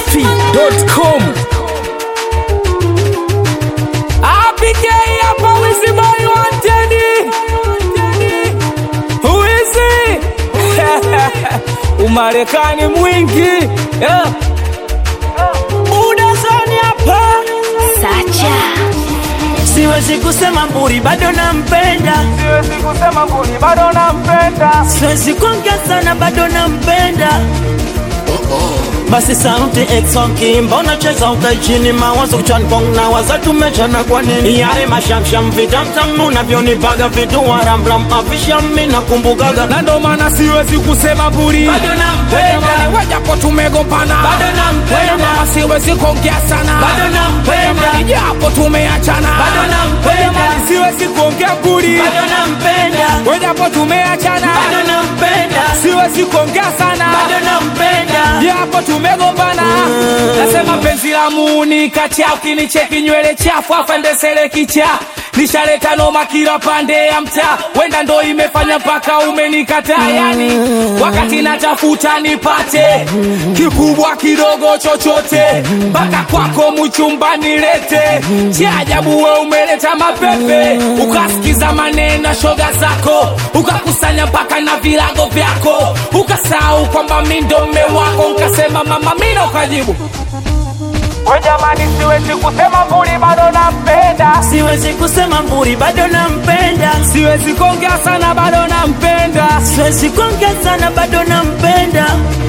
dachimsafi.com APK hapa Wizzy Boy wanted. Wizzy. Umarekani mwingi. Yeah. Udazoni hapa. Sacha Siwezi kusema mburi bado nampenda, Siwezi kusema mbuni bado nampenda. siwezi kuongea sana bado nampenda. Basi sauti exonki, mbona cheza ukai chini, mawazo kichwani kwangu na waza tumechana kwa nini? Yale mashamsham vitamtam unavyonipaga vitu waramram afisha mimi nakumbukaga Na ndo maana siwezi kusema mburi. bado nampenda, Wajapo tumegombana. Bado nampenda. Mama siwezi kuongea sana. bado nampenda, Japo tumeachana. Bado nampenda. Siwezi kuongea mburi. bado nampenda, Wajapo tumeachana. bado nampenda, Siwezi kuongea sana. bado nampenda. japo tumegombana nasema penzi la muuni kacha ukinicheki nywele chafu afandesele kicha nishaleta noma kila pande ya mtaa wenda ndo imefanya mpaka umenikataa yani wakati natafuta nipate kikubwa kidogo chochote mpaka kwako mchumba nilete cha ajabu we umeleta mapepe ukasikiza maneno ya shoga zako ukakusanya mpaka na vilago vyako ukasahau kwamba mi ndo mme wako nkasema mama mina ukajibu we jamani siwezi kusema mbuli bado nampenda Siwezi kusema mburi bado nampenda, siwezi kuongea sana bado nampenda siwezi kuongea sana bado nampenda.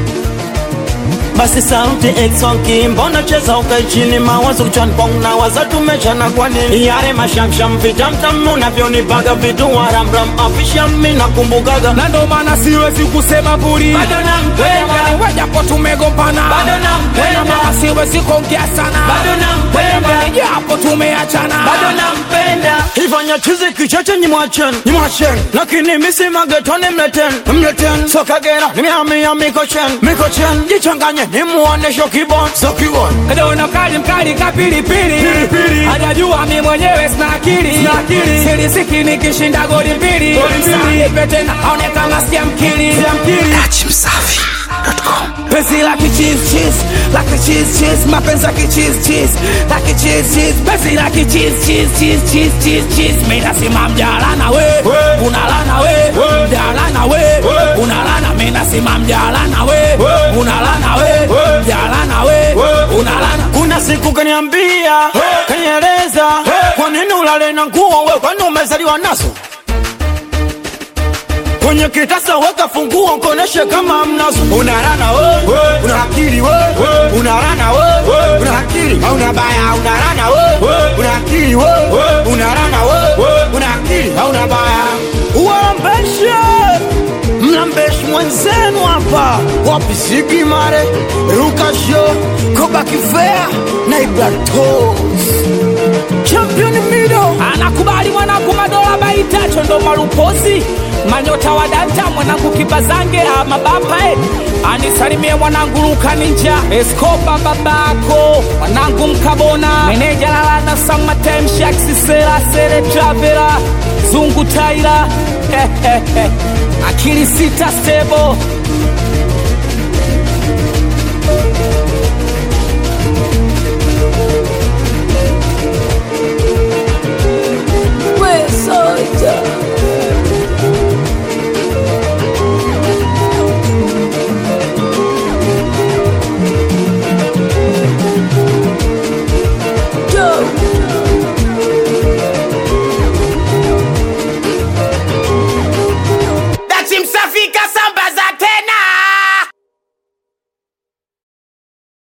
Basi sauti exonki, mbona cheza ukai chini, mawazo kichwani kwangu na waza tumechana kwa nini? Yale mashamsham vitamtam unavyonipaga vitu waramram afisha mimi nakumbukaga na ndo maana siwezi kusema mbuli bado nampenda, wajapo tumegombana Bado nampenda. mama siwezi kuongea sana bado nampenda, japo tumeachana bado nampenda. Ifanya chizi kichache ni mwachen, ni mwachen, lakini misi magetoni mleten, mleten. Soka gera, ni miami mikochen, mikochen. Jichanganye ni muonesho kibon, so kibon. Kadona kali mkali kapilipili Pilipili. hajajua mi mwenyewe sina akili Sina akili. silisiki nikishinda goli mbili Goli mbili. Nipe tena aone kama sikia mkili dachimsafi.com penzi la kichiz chiz la kichiz chiz mapenzi ya kichiz chiz la kichiz chiz penzi la kichiz chiz chiz chiz chiz chiz mimi nasema mjalana we We. unalana we We. mjalana we We. unalana mimi nasema mjalana we We. unalana we We. mjalana we We. unalana Kuna siku kaniambia, kanieleza, kwa nini ulale na nguo we, kwani umezaliwa nazo? Kwenye kitasa weka funguo nkoneshe kama mnazo. Unarana we, una akili we, unarana we, una akili hauna baya, unarana we, una akili we, unarana we, una akili hauna baya. Uambeshe mlambeshi mwenzenu hapa wapi sigi mare rukasho kobakifea na ibratos champion mido anakubali mwanangu madola baitacho ndo malupozi manyota wa danta mwanangu kibazange amabapae anisalimie mwanangu luka ninja eskoba babako mwanangu mkabona meneja lalana samatemshaksisera sere travera zungu taira akili sita stebo